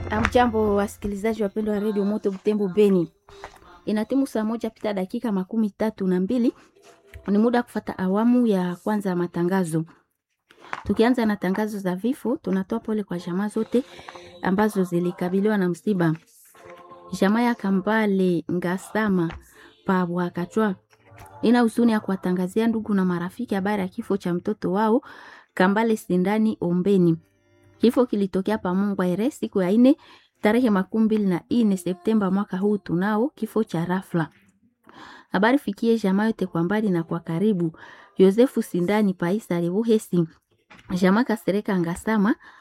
Amjambo, wasikilizaji wapendwa wa redio Moto Butembo Beni, inatimu saa moja pita dakika makumi tatu na mbili. Ni muda kufata awamu ya kwanza ya matangazo. Tukianza na tangazo za vifo, tunatoa pole kwa jamaa zote ambazo zilikabiliwa na msiba. Jamaa ya Kambale Ngasama Pabwakatwa ina huzuni ya kuwatangazia ndugu na marafiki habari ya kifo cha mtoto wao Kambale Sindani Ombeni. Kifo kilitokea pa Mungu Aire siku ya ine tarehe makumi mbili na ine Septemba mwaka huu. Tunao kifo cha rafla. Habari fikie jamaa yote kwa mbali na kwa karibu. Yosefu Sindani Paisa Rebuhesi, jamaa Kasereka Ngasama